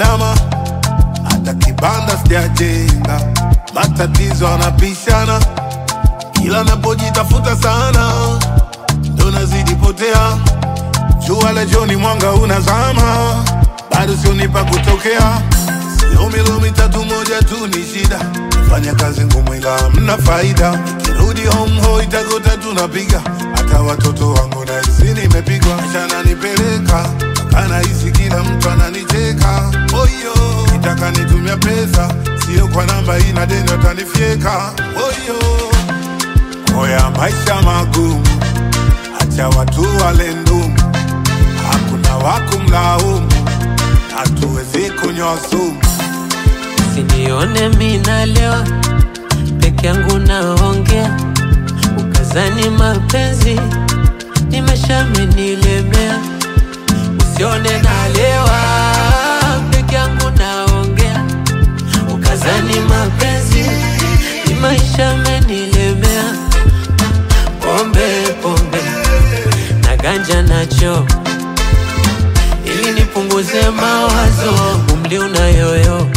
nimeandama, hata kibanda sijajenga, matatizo anapishana, kila napojitafuta sana ndo nazidi potea. Jua la jioni mwanga unazama, bado sionipa kutokea. Sio milo mitatu moja tu ni shida, fanya kazi ngumu ila hamna faida. Kirudi home ho itakuta tunapiga, hata watoto wangu nahisi nimepigwa. Maisha nipeleka mpaka nahisi kila mtu ananicheka. Oyo, nitaka nitumia pesa, sio kwa namba hii na deni watanifyeka. Oyo, oya maisha magumu, acha watu wale ndumu, hakuna wakumlaumu, hatuwezi kunywa sumu. Sinione mina leo peke yangu naongea, ukazani mapenzi nimeshamenilemea. Usione nalewa peke yangu naongea, ukazani mapenzi ni maisha amenilemea. Pombe pombe na ganja nacho ili nipunguze mawazo, umri unayoyoka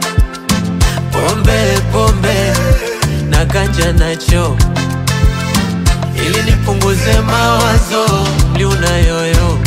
pombe pombe na ganja nacho ili nipunguze mawazo mli unayoyoka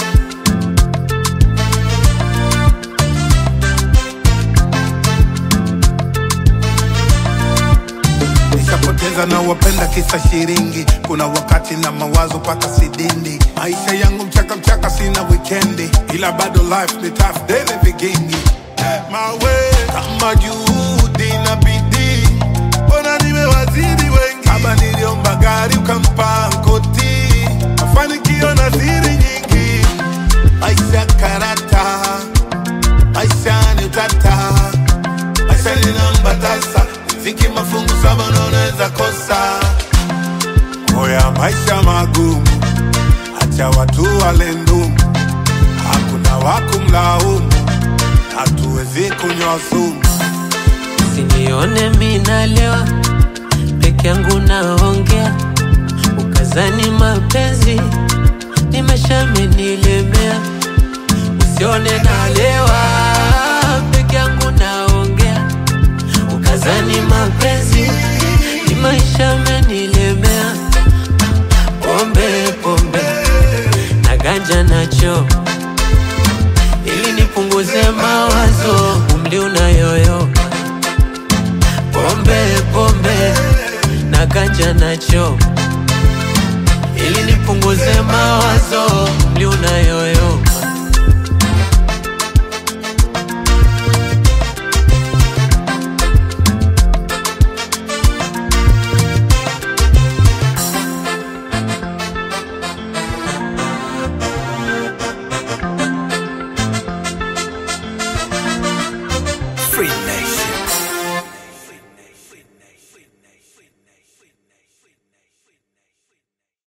Nishapoteza na wapenda kisa shiringi, kuna wakati na mawazo paka sidindi. Maisha yangu mchaka mchaka, sina wikendi, ila bado life ni tough, daily vigingi. Mawe kama juhudi na bidii, mbona nimewazidi wengi. Kama niliomba gari ukampa koti, mafanikio na siri nyingi. Maisha karata, maisha ni utata maisha linamba tasa ziki mafungu saba na unaweza kosa oya maisha magumu acha watu wale ndumu hakuna wakumlaumu hatuwezi kunywa sumu Sinione mina lewa peke yangu naongea, ukazani mapenzi nimeshamenilemea. Usione nalewa peke yangu naongea, ukazani mapenzi ni maisha amenilemea. Pombe pombe na ganja nacho ili nipunguze mawazo, umri una